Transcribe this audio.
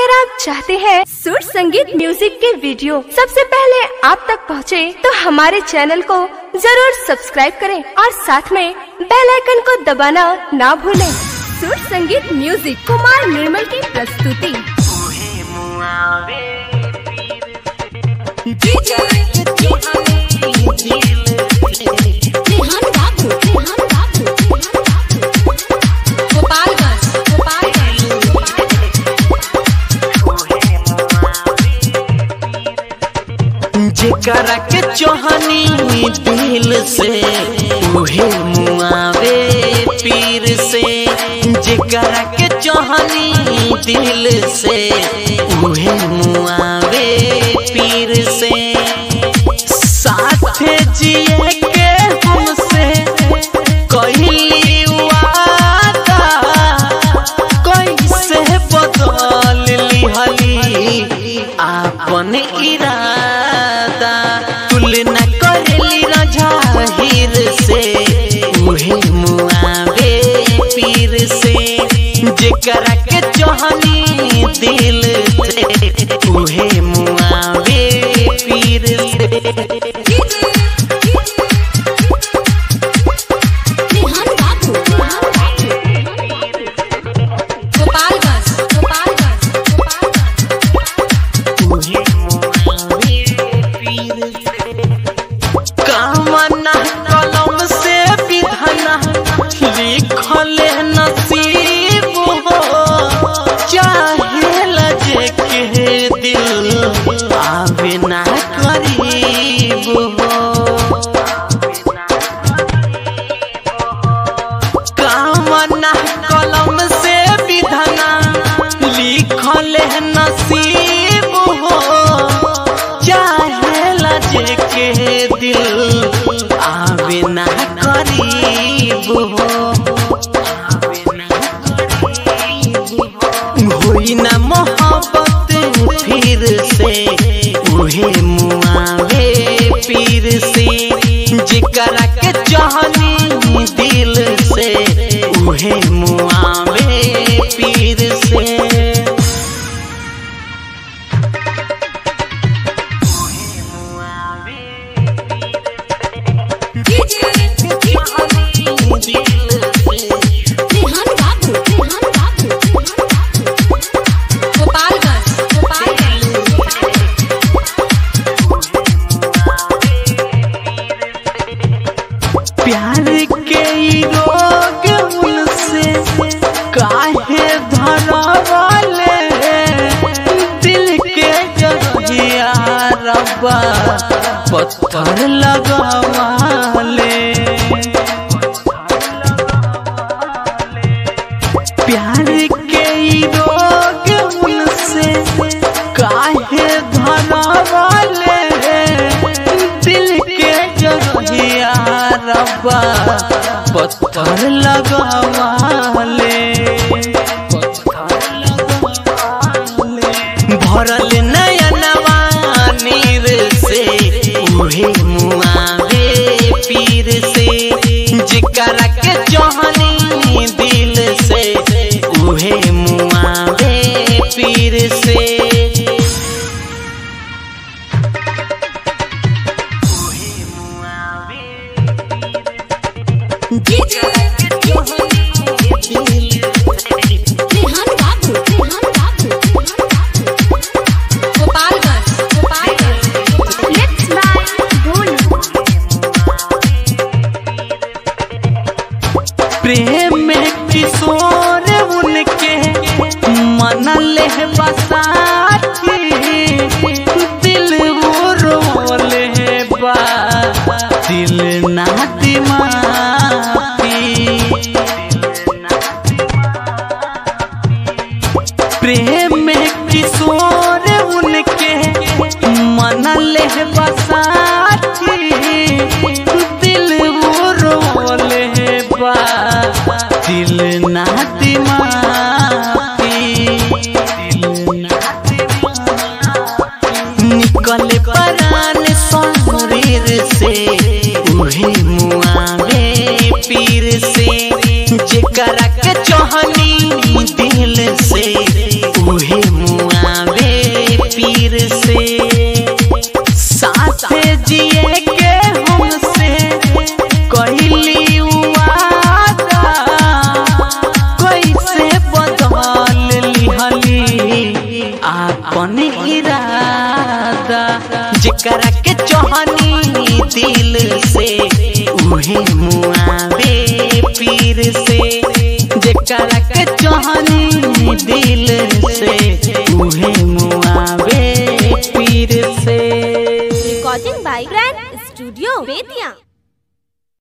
अगर आप चाहते हैं सुर संगीत म्यूजिक के वीडियो सबसे पहले आप तक पहुंचे, तो हमारे चैनल को जरूर सब्सक्राइब करें और साथ में बेल आइकन को दबाना ना भूलें। सुर संगीत म्यूजिक कुमार निर्मल की प्रस्तुति रेहान बाबू रेहान बाबू गोपालगंज गोपालगंज जेकरा के चोहनी दिल से उहे मुआवे पीर से जेकरा के चोहनी दिल से उहे मुआवे पीर से साथे जिए के हमसे कहली वादा कैसे बदल लिहली आपन इरादा तुलना करली रजाहिर से उहे मुआवे पीर से जेकरा के चोहनी दिल से उहे मुआवे पीर से रेहान बाबू गोपालगंज गोपालगंज कामना कलम से विधना लिखल नसीब हो चाहे लजे के दिल आवे ना करीब हो कामना कलम से विधना लिखल नसीब हो चाहे लजे के दिल आवे ना करीब हो होई ना मोहब्बत फिर से उहे मुआवे पीर से जेकरा के चाहनी दिल से उहे मुआवे पीर से रेहान बाबू रेहान बाबू गोपालगंज गोपालगंज प्यार के ई रोग उनसे काहे धरवाले दिल के जगिया रब्बा पत्थर लगवाले प्यार के ई रोग उनसे काहे धरवाले दिल के जगिया रब्बा पत्थर लगवाले भरल नयनवा नीर से उहे मुआवे पीर से जेकरा के चोहनी दिल से उहे मुआवे पीर से रेहान बाबू रेहान बाबू Gopalganj Gopalganj Let's buy Bolu. प्रेम में किशोर उनके मन ले बसाती दिल वो रोले बा दिल ना दिमागी प्रेम में किशोर उनके मन ले बसाती दिल वो रोले बा दिल ना दिमागी निकल परान शरीर से उहे मुआवे पीर से जेकरा के चोहनी दिल से उहे मुआ जेकरा के चोहनी दिल से उहे मुआवे पीर से जेकरा के चोहनी दिल